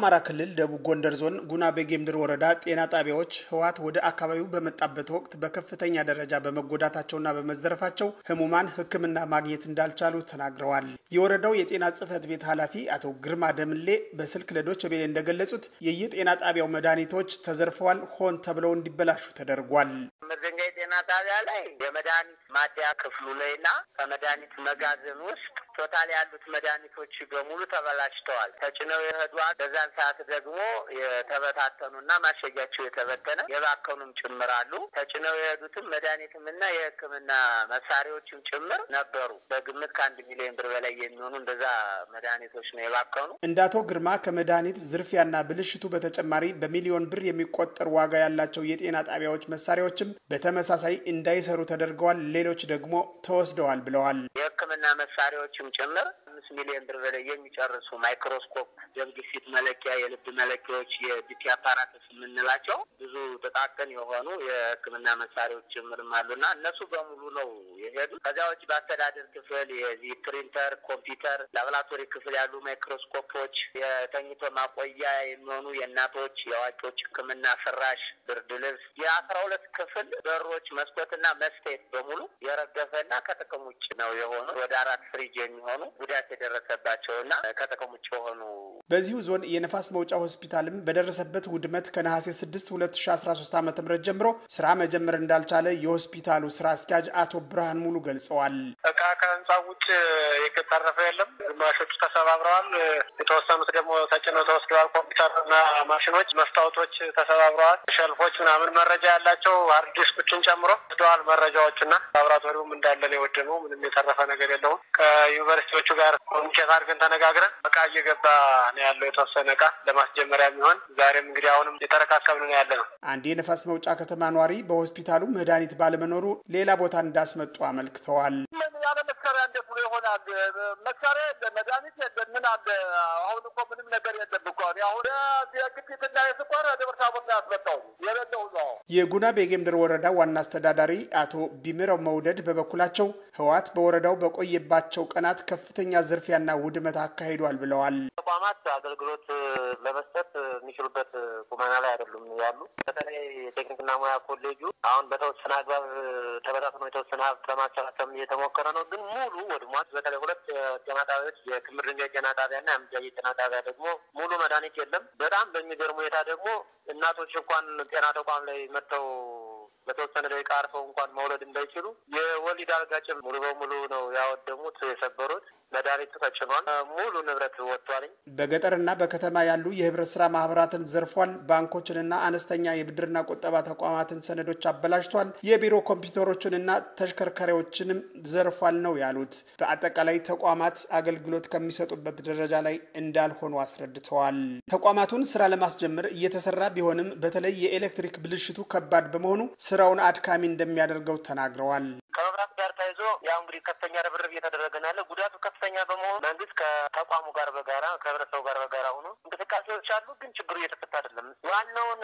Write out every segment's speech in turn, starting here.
በአማራ ክልል ደቡብ ጎንደር ዞን ጉና ቤጌምድር ወረዳ ጤና ጣቢያዎች ህወሓት ወደ አካባቢው በመጣበት ወቅት በከፍተኛ ደረጃ በመጎዳታቸውና በመዘረፋቸው ህሙማን ሕክምና ማግኘት እንዳልቻሉ ተናግረዋል። የወረዳው የጤና ጽሕፈት ቤት ኃላፊ አቶ ግርማ ደምሌ በስልክ ለዶይቼ ቬለ እንደገለጹት የየጤና ጣቢያው መድኃኒቶች ተዘርፈዋል፣ ሆን ተብለው እንዲበላሹ ተደርጓል። መዘኛ የጤና ጣቢያ ላይ የመድኃኒት ማደያ ክፍሉ ላይና ከመድኃኒት መጋዘን ውስጥ ቶታል ያሉት መድኃኒቶች በሙሉ ተበላሽተዋል። ተጭነው የሄዱ በዛን ሰዓት ደግሞ የተበታተኑና ማሸጊያቸው የተበተነ የባከኑም ጭምር አሉ። ተጭነው የሄዱትም መድኃኒትም እና የሕክምና መሳሪያዎችም ጭምር ነበሩ። በግምት ከአንድ ሚሊዮን ብር በላይ የሚሆኑ እንደዛ መድኃኒቶች ነው የባከኑ። እንደ አቶ ግርማ ከመድኃኒት ዝርፊያና ብልሽቱ በተጨማሪ በሚሊዮን ብር የሚቆጠር ዋጋ ያላቸው የጤና ጣቢያዎች መሳሪያዎችም በተመሳሳይ እንዳይሰሩ ተደርገዋል። ሌሎች ደግሞ ተወስደዋል ብለዋል። የሕክምና መሳሪያዎችም ጭምር አምስት ሚሊዮን ብር በላይ የሚጨርሱ ማይክሮስኮፕ፣ ደም ግፊት መለኪያ፣ የልብ መለኪያዎች፣ የዲፒ አፓራትስ የምንላቸው ብዙ ጥቃቅን የሆኑ የሕክምና መሳሪያዎች ጭምርም አሉና እነሱ በሙሉ ነው የሄዱ። ከዚያ ውጭ በአስተዳደር ክፍል የዚህ ፕሪንተር፣ ኮምፒውተር፣ ላቦራቶሪ ክፍል ያሉ ማይክሮስኮፖች፣ የተኝቶ ማቆያ የሚሆኑ የእናቶች የአዋቂዎች ሕክምና ፍራሽ፣ ብርድ ልብስ፣ የአስራ ሁለት ክፍል በሮች፣ መስኮትና መስታወት በሙሉ የረገፈና ከጥቅም ውጭ ነው የሆኑ ወደ አራት ፍሪጅ የሚሆኑ ጉዳት የደረሰባቸውና ከጥቅም ውጭ የሆኑ በዚሁ ዞን የነፋስ መውጫ ሆስፒታልም በደረሰበት ውድመት ከነሐሴ 6 2013 ዓ ም ጀምሮ ስራ መጀመር እንዳልቻለ የሆስፒታሉ ስራ አስኪያጅ አቶ ብርሃን ሙሉ ገልጸዋል። እቃ ከህንፃ ውጭ የተረፈ የለም። ግማሾቹ ተሰባብረዋል። የተወሰኑት ደግሞ ተጭነው ተወስደዋል። ኮምፒውተርና ማሽኖች፣ መስታወቶች ተሰባብረዋል። ሸልፎች ምናምን መረጃ ያላቸው ሃርድ ዲስኮችን ጨምሮ ወስደዋል። መረጃዎችና ላቦራቶሪውም እንዳለን የወደመው ምንም የተረፈ ነገር የለውም። ከዩኒቨርሲቲዎቹ ጋር ኮሚኒኬት አድርገን ተነጋግረን እቃ እየገባ ነው ያለው የተወሰነ እቃ ለማስጀመሪያ የሚሆን ዛሬም እንግዲህ አሁንም የተረካከብን ነው ያለ ነው። አንድ የነፋስ መውጫ ከተማ ኗሪ በሆስፒታሉ መድኃኒት ባለመኖሩ ሌላ ቦታ እንዳስመጡ አመልክተዋል። ያለ መሳሪያ እንዴት ብሎ ይሆናል? መሳሪያ የለ፣ መድኃኒት የለ፣ ምን አለ? አሁን እኮ ምንም ነገር የለም እኮ አሁን የግፊትና የስኳር ደብረ ታቦር ነው ያስመጣው የሌለው ነው። የጉና ቤጌምድር ወረዳ ዋና አስተዳዳሪ አቶ ቢምረው መውደድ በበኩላቸው ህወሓት በወረዳው በቆየባቸው ቀናት ከፍተኛ ዝርፊያና ውድመት አካሂዷል ብለዋል። ተቋማት አገልግሎት ለመስጠት የሚችሉበት ቁመና ላይ አይደሉም ያሉ። በተለይ ቴክኒክና ሙያ ኮሌጁ አሁን በተወሰነ አግባብ ተበታትኖ የተወሰነ ሀብት ለማሰባሰብ እየተሞከረ ነው፣ ግን ሙሉ ወድሟት። በተለይ ሁለት ጤና ጣቢያዎች የክምር ድንጋይ ጤና ጣቢያና የአምጃዬ ጤና ጣቢያ ደግሞ ሙሉ መድኃኒት የለም። በጣም በሚገርም ሁኔታ ደግሞ እናቶች እንኳን ጤና ተቋም ላይ መጥተው በተወሰነ ደቂቃ አርፈው እንኳን መውለድ እንዳይችሉ የወሊድ አልጋ ጭምር ሙሉ በሙሉ ነው ያወደሙት፣ የሰበሩት። መድኃኒቱ ተጭኗል። ሙሉ ንብረት ወጥቷል። በገጠርና በከተማ ያሉ የህብረት ስራ ማህበራትን ዘርፏል። ባንኮችንና አነስተኛ የብድርና ቁጠባ ተቋማትን ሰነዶች አበላሽቷል። የቢሮ ኮምፒውተሮችንና ተሽከርካሪዎችንም ዘርፏል ነው ያሉት። በአጠቃላይ ተቋማት አገልግሎት ከሚሰጡበት ደረጃ ላይ እንዳልሆኑ አስረድተዋል። ተቋማቱን ስራ ለማስጀመር እየተሰራ ቢሆንም በተለይ የኤሌክትሪክ ብልሽቱ ከባድ በመሆኑ ስራውን አድካሚ እንደሚያደርገው ተናግረዋል። ከመብራት ጋር ተያይዞ ያው እንግዲህ ከፍተኛ ርብርብ እየተደረገ ነው ያለ። ጉዳቱ ከፍተኛ በመሆኑ መንግስት ከተቋሙ ጋር በጋራ ከህብረተሰቡ ጋር በጋራ ሆኖ እንቅስቃሴዎች አሉ፣ ግን ችግሩ እየተፈታ አይደለም። ዋናውን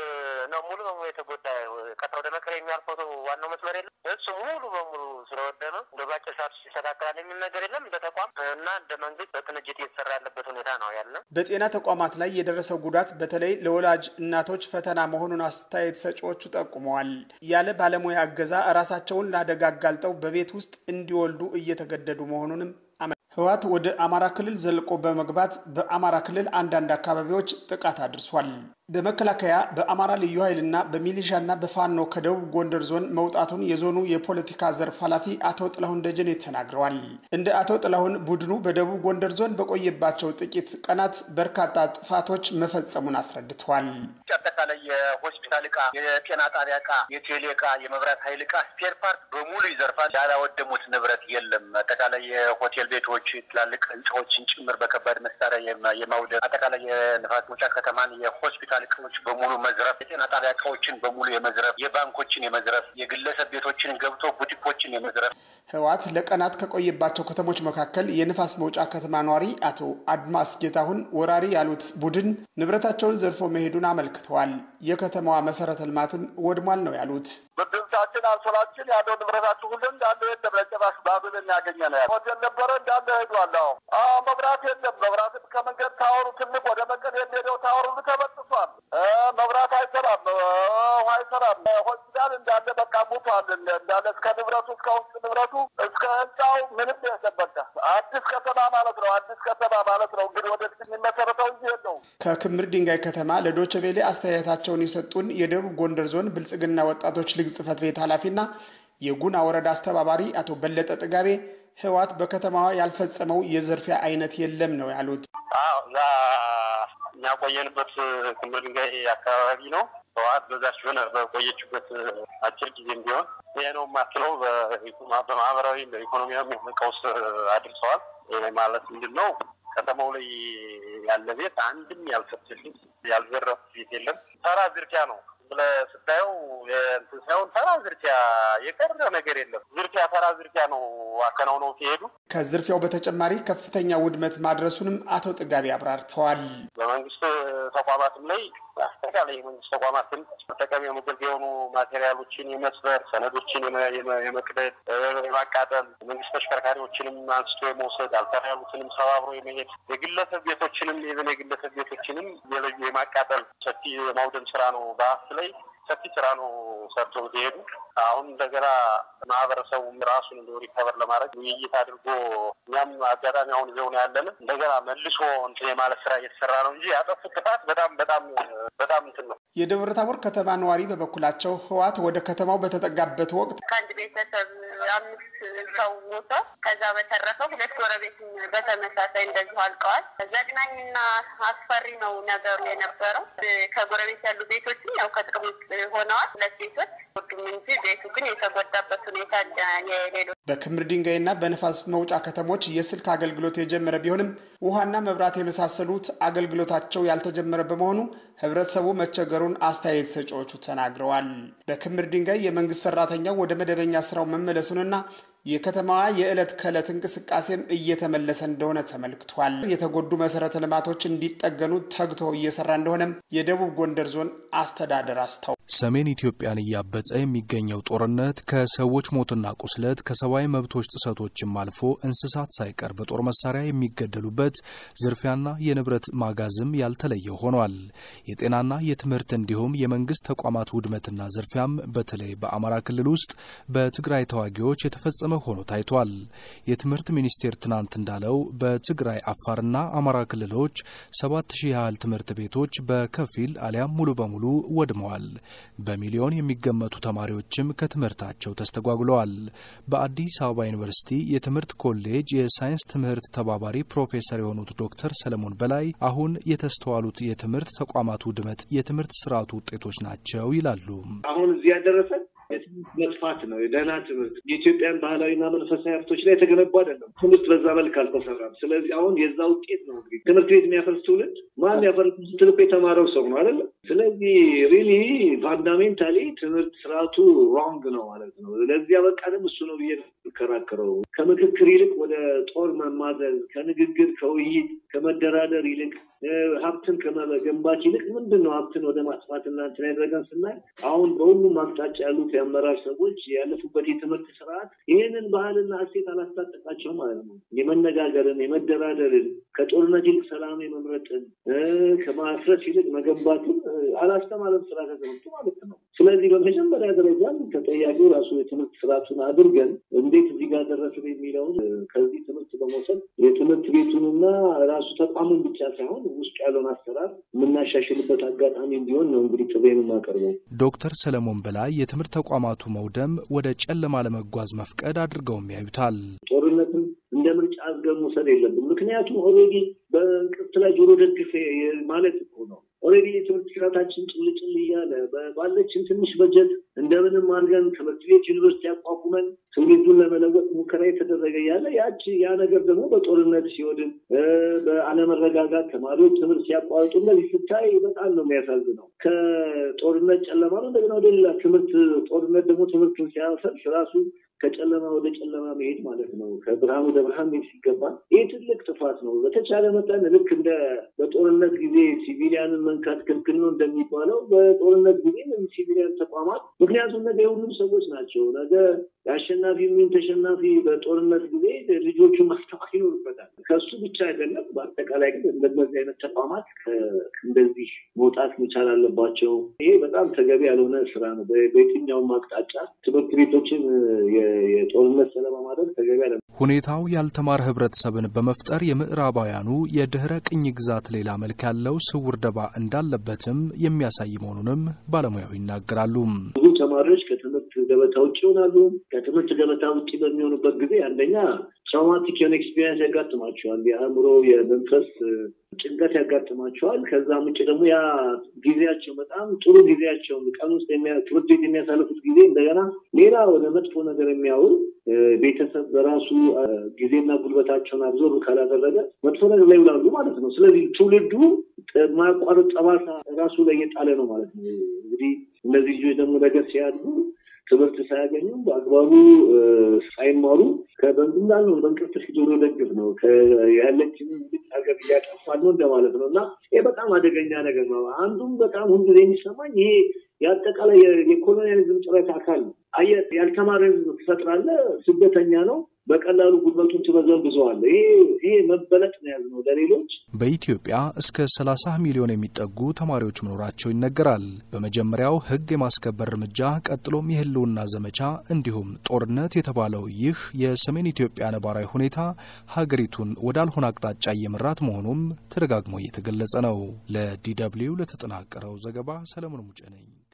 ነው ሙሉ በሙሉ የተጎዳ ቀጥታ ወደ መቀሌ የሚያልፈው ዋናው መስመር የለም። እሱ ሙሉ በሙሉ ስለወደመ እንደ ባጭር ሰዓት ይስተካከላል የሚል ነገር የለም። እንደ ተቋም እና እንደ መንግስት በቅንጅት እየተሰራ ያለበት ሁኔታ ነው ያለ። በጤና ተቋማት ላይ የደረሰው ጉዳት በተለይ ለወላጅ እናቶች ፈተና መሆኑን አስተያየት ሰጪዎቹ ጠቁመዋል። ያለ ባለሙያ እገዛ ራሳቸውን ለአደጋ አጋልጠው በቤት ውስጥ እንዲወልዱ እየተገደዱ መሆኑንም ህወሓት ወደ አማራ ክልል ዘልቆ በመግባት በአማራ ክልል አንዳንድ አካባቢዎች ጥቃት አድርሷል። በመከላከያ በአማራ ልዩ ኃይልና በሚሊሻና በፋኖ ከደቡብ ጎንደር ዞን መውጣቱን የዞኑ የፖለቲካ ዘርፍ ኃላፊ አቶ ጥላሁን ደጀኔ ተናግረዋል። እንደ አቶ ጥላሁን ቡድኑ በደቡብ ጎንደር ዞን በቆየባቸው ጥቂት ቀናት በርካታ ጥፋቶች መፈጸሙን አስረድተዋል። አጠቃላይ የሆስፒታል እቃ፣ የጤና ጣቢያ እቃ፣ የቴሌ እቃ፣ የመብራት ኃይል እቃ፣ ስፔር ፓርት በሙሉ ይዘርፋል። ያላወደሙት ንብረት የለም። አጠቃላይ የሆቴል ቤቶች፣ ትላልቅ ህንፃዎችን ጭምር በከባድ መሳሪያ የማውደም አጠቃላይ የንፋስ መውጫ ከተማን የሆስፒታል እቃዎች በሙሉ መዝረፍ፣ የጤና ጣቢያ እቃዎችን በሙሉ የመዝረፍ፣ የባንኮችን የመዝረፍ፣ የግለሰብ ቤቶችን ገብቶ ቡቲኮችን የመዝረፍ ህወሓት ለቀናት ከቆየባቸው ከተሞች መካከል የንፋስ መውጫ ከተማ ኗሪ አቶ አድማስ ጌታሁን ወራሪ ያሉት ቡድን ንብረታቸውን ዘርፎ መሄዱን አመልክተዋል። የከተማዋ መሰረተ ልማትም ወድሟል ነው ያሉት። ብድርታችን፣ አንሶላችን ያለው ንብረታችን ሁሉ እንዳለ የለም። ለጭራሽ ባዶ የሚያገኘ ነው። ሆቴል ነበረ እንዳለ ሄዷል። አዎ መብራት የለም። መብራትም ከመንገድ ታወሩ ትልቅ ወደ መቀሌ የሚሄደው ታወሩ ሁሉ ተበጥሷል። መብራት አይሰራም፣ ውሃ አይሰራም። ሆስፒታል እንዳለ በቃ ሙቷል። እንዳለ እስከ ንብረቱ እስከ ውስጥ ንብረቱ እስከ ህንፃው ምንም የለም። በቃ አዲስ ከተማ ማለት ነው። አዲስ ከተማ ማለት ነው። እንግዲህ ወደፊት የሚመሰረተው እንጂ የለውም። ከክምር ድንጋይ ከተማ ለዶቼ ቬሌ አስተያየታቸውን የሰጡን የደቡብ ጎንደር ዞን ብልጽግና ወጣቶች ሊግ ጽህፈት ቤት ኃላፊና የጉና ወረዳ አስተባባሪ አቶ በለጠ ጥጋቤ ህወሓት በከተማዋ ያልፈጸመው የዝርፊያ አይነት የለም ነው ያሉት። እዛ እኛ ቆየንበት ክምር ድንጋይ አካባቢ ነው። ህወሓት በዛች ሆነ በቆየችበት አጭር ጊዜም ቢሆን ይሄ ነው የማትለው በማህበራዊ በኢኮኖሚያዊ ቀውስ አድርሰዋል። ይሄ ማለት ምንድን ነው? ከተማው ላይ ያለ ቤት አንድም ያልፈተሽ ያልዘረፍ ቤት የለም። ተራ ዝርፊያ ነው ብለህ ስታየው እንትን ሳይሆን ተራ ዝርፊያ የቀረ ነገር የለም። ዝርፊያ ተራ ዝርፊያ ነው አከናውነው ሲሄዱ። ከዝርፊያው በተጨማሪ ከፍተኛ ውድመት ማድረሱንም አቶ ጥጋቢ አብራርተዋል። በመንግስት ተቋማትም ላይ አጠቃላይ የመንግስት ተቋማትን መጠቀሚያ መገልገያ የሆኑ ማቴሪያሎችን የመስበር ሰነዶችን የመቅደድ የማቃጠል መንግስት ተሽከርካሪዎችንም አንስቶ የመውሰድ አልሰራ ያሉትንም ሰባብሮ የመሄድ የግለሰብ ቤቶችንም ኢቨን የግለሰብ ቤቶችንም የለዩ የማቃጠል ሰፊ የማውደም ስራ ነው በሀብት ላይ ሰፊ ስራ ነው ሰርቶ ሲሄዱ አሁን እንደገና ማህበረሰቡም ራሱን እንደ ሪከቨር ለማድረግ ውይይት አድርጎ እኛም አጋጣሚ አሁን ይዘው ነው ያለን እንደገና መልሶ እንትን የማለት ስራ እየተሰራ ነው እንጂ ያጠፉት ጥፋት በጣም በጣም በጣም እንትን ነው። የደብረ ታቦር ከተማ ነዋሪ በበኩላቸው ህወሓት ወደ ከተማው በተጠጋበት ወቅት ከአንድ ቤተሰብ አምስት ሰው ሞተ። ከዛ በተረፈ ሁለት ጎረቤት በተመሳሳይ እንደዚሁ አልቀዋል። ዘግናኝና አስፈሪ ነው ነገሩ የነበረው። ከጎረቤት ያሉ ቤቶችም ያው ከጥቅም ውጭ ሆነዋል። ሁለት ቤቶች ሁሉም እንጂ ቤቱ ግን የተጎዳበት ሁኔታ የሌሎች በክምር ድንጋይና በነፋስ መውጫ ከተሞች የስልክ አገልግሎት የጀመረ ቢሆንም ውሃና መብራት የመሳሰሉት አገልግሎታቸው ያልተጀመረ በመሆኑ ህብረተሰቡ መቸገሩን አስተያየት ሰጪዎቹ ተናግረዋል። በክምር ድንጋይ የመንግስት ሰራተኛው ወደ መደበኛ ስራው መመለሱንና የከተማዋ የዕለት ከዕለት እንቅስቃሴም እየተመለሰ እንደሆነ ተመልክቷል። የተጎዱ መሰረተ ልማቶች እንዲጠገኑ ተግቶ እየሰራ እንደሆነም የደቡብ ጎንደር ዞን አስተዳደር አስታው ሰሜን ኢትዮጵያን እያበጠ የሚገኘው ጦርነት ከሰዎች ሞትና ቁስለት ከሰብአዊ መብቶች ጥሰቶችም አልፎ እንስሳት ሳይቀር በጦር መሳሪያ የሚገደሉበት ዝርፊያና የንብረት ማጋዝም ያልተለየ ሆኗል። የጤናና የትምህርት እንዲሁም የመንግስት ተቋማት ውድመትና ዝርፊያም በተለይ በአማራ ክልል ውስጥ በትግራይ ተዋጊዎች የተፈጸመ ሆኖ ታይቷል። የትምህርት ሚኒስቴር ትናንት እንዳለው በትግራይ አፋርና አማራ ክልሎች ሰባት ሺህ ያህል ትምህርት ቤቶች በከፊል አሊያም ሙሉ በሙሉ ወድመዋል። በሚሊዮን የሚገመቱ ተማሪዎችም ከትምህርታቸው ተስተጓጉለዋል። በአዲስ አበባ ዩኒቨርሲቲ የትምህርት ኮሌጅ የሳይንስ ትምህርት ተባባሪ ፕሮፌሰር የሆኑት ዶክተር ሰለሞን በላይ አሁን የተስተዋሉት የትምህርት ተቋማት ውድመት የትምህርት ስርዓቱ ውጤቶች ናቸው ይላሉ። አሁን እዚህ ያደረሰን የትምህርት መጥፋት ነው። የደህና ትምህርት የኢትዮጵያን ባህላዊና መንፈሳዊ ሀብቶች ላይ የተገነቡ አይደለም። ትምህርት በዛ መልክ አልተሰራም። ስለዚህ አሁን የዛ ውጤት ነው እንግዲህ ትምህርት ቤት የሚያፈርስ ትውልድ ማን ያፈርስ ትልቁ የተማረው ሰው ነው አይደለም። ስለዚህ ሪሊ ፋንዳሜንታሊ ትምህርት ስርዓቱ ሮንግ ነው ማለት ነው። ለዚህ ያበቃንም እሱ ነው ብዬ የምከራከረው። ከምክክር ይልቅ ወደ ጦር መማዘዝ፣ ከንግግር ከውይይት ከመደራደር ይልቅ ሀብትን ከመገንባት ይልቅ ምንድን ነው ሀብትን ወደ ማጥፋትና እንትን ያደረገን ስናይ አሁን በሁሉም አቅጣጫ ያሉት የአመራር ሰዎች ያለፉበት የትምህርት ስርዓት ይህንን ባህልና እሴት አላስታጠቃቸውም ማለት ነው። የመነጋገርን፣ የመደራደርን፣ ከጦርነት ይልቅ ሰላም የመምረጥን፣ ከማፍረስ ይልቅ መገንባትን አላስተማረም ስራ ተዘምቶ ማለት ነው። ስለዚህ በመጀመሪያ ደረጃ ተጠያቂው ራሱ የትምህርት ስርዓቱን አድርገን እንዴት እዚህ ጋር ደረስን የሚለውን ከዚህ ትምህርት በመውሰድ የትምህርት ቤቱንና ራሱ ተቋሙን ብቻ ሳይሆን ውስጡ ያለውን አሰራር የምናሻሽልበት አጋጣሚ እንዲሆን ነው እንግዲህ ጥሪ የምናቀርበው። ዶክተር ሰለሞን በላይ የትምህርት ተቋማቱ መውደም ወደ ጨለማ ለመጓዝ መፍቀድ አድርገውም ያዩታል። ጦርነትን እንደ ምርጫ አድርገን መውሰድ የለብን። ምክንያቱም ኦልሬዲ በእንቅርት ላይ ጆሮ ደግፍ ማለት እኮ ነው። ኦልሬዲ የትምህርት ስርዓታችን ጭልጭል እያለ ባለችን ትንሽ በጀት እንደምንም አድርገን ትምህርት ቤት ዩኒቨርሲቲ ያቋቁመን ትውልዱን ለመለወጥ ሙከራ የተደረገ ያለ ያቺ ያ ነገር ደግሞ በጦርነት ሲወድም በአለመረጋጋት ተማሪዎች ትምህርት ሲያቋርጡ እንደዚህ ስታይ በጣም ነው የሚያሳዝነው። ከጦርነት ጨለማ ነው እንደገና ወደ ሌላ ትምህርት ጦርነት ደግሞ ትምህርትን ሲያፈርስ ራሱ ከጨለማ ወደ ጨለማ መሄድ ማለት ነው። ከብርሃን ወደ ብርሃን መሄድ ሲገባ ይህ ትልቅ ጥፋት ነው። በተቻለ መጠን ልክ እንደ በጦርነት ጊዜ ሲቪሊያንን መንካት ክልክል ነው እንደሚባለው በጦርነት ጊዜ ሲቪሊያን ተቋማት ምክንያቱም ነገ የሁሉም ሰዎች ናቸው። ነገ የአሸናፊ ምን ተሸናፊ በጦርነት ጊዜ ልጆቹ ማስተማር ይኖርበታል። ከሱ ብቻ አይደለም። በአጠቃላይ ግን እንደነዚህ አይነት ተቋማት እንደዚህ መውጣት መቻል አለባቸው። ይሄ በጣም ተገቢ ያልሆነ ስራ ነው። በየትኛውም አቅጣጫ ትምህርት ቤቶችን የጦርነት ሰለባ ማድረግ ተገቢ ያለ ሁኔታው ያልተማረ ህብረተሰብን በመፍጠር የምዕራባውያኑ የድህረ ቅኝ ግዛት ሌላ መልክ ያለው ስውር ደባ እንዳለበትም የሚያሳይ መሆኑንም ባለሙያው ይናገራሉ። ብዙ ተማሪዎች ከትምህርት ገበታ ውጭ ይሆናሉ። ከትምህርት ገበታ ውጭ በሚሆኑበት ጊዜ አንደኛ ትራውማቲክ የሆነ ኤክስፒሪንስ ያጋጥማቸዋል። የአእምሮ የመንፈስ ጭንቀት ያጋጥማቸዋል። ከዛም ውጭ ደግሞ ያ ጊዜያቸው በጣም ጥሩ ጊዜያቸውን ቀን ውስጥ ትምህርት ቤት የሚያሳልፉት ጊዜ እንደገና ሌላ ወደ መጥፎ ነገር የሚያውል ቤተሰብ በራሱ ጊዜና ጉልበታቸውን አብዞር ካላደረገ መጥፎ ነገር ላይ ይውላሉ ማለት ነው። ስለዚህ ትውልዱ ማያቋርጥ ጠባሳ ራሱ ላይ የጣለ ነው ማለት ነው። እንግዲህ እነዚህ ልጆች ደግሞ ነገር ሲያድጉ ትምህርት ሳያገኙ በአግባቡ ሳይማሩ ከበንዱ እንዳልነው በእንቅርት ዶሮ ደግፍ ነው ያለችን ሀገር እያጠፋል ነው እንደማለት ነው እና ይህ በጣም አደገኛ ነገር ነው። አንዱም በጣም ሁልጊዜ የሚሰማኝ ይሄ የአጠቃላይ የኮሎኒያሊዝም ጥረት አካል ነው። አየህ ያልተማረ ህዝብ ትፈጥራለህ፣ ስደተኛ ነው በቀላሉ ጉልበቱን ትበዘብዘዋለህ። ይሄ ይሄ መበለጥ ነው ያልነው ለሌሎች። በኢትዮጵያ እስከ 30 ሚሊዮን የሚጠጉ ተማሪዎች መኖራቸው ይነገራል። በመጀመሪያው ህግ የማስከበር እርምጃ፣ ቀጥሎም የህልውና ዘመቻ እንዲሁም ጦርነት የተባለው ይህ የሰሜን ኢትዮጵያ ነባራዊ ሁኔታ ሀገሪቱን ወዳልሆነ አቅጣጫ እየመራት መሆኑም ተደጋግሞ እየተገለጸ ነው። ለዲ ደብልዩ ለተጠናቀረው ዘገባ ሰለሞን ሙጬ ነኝ።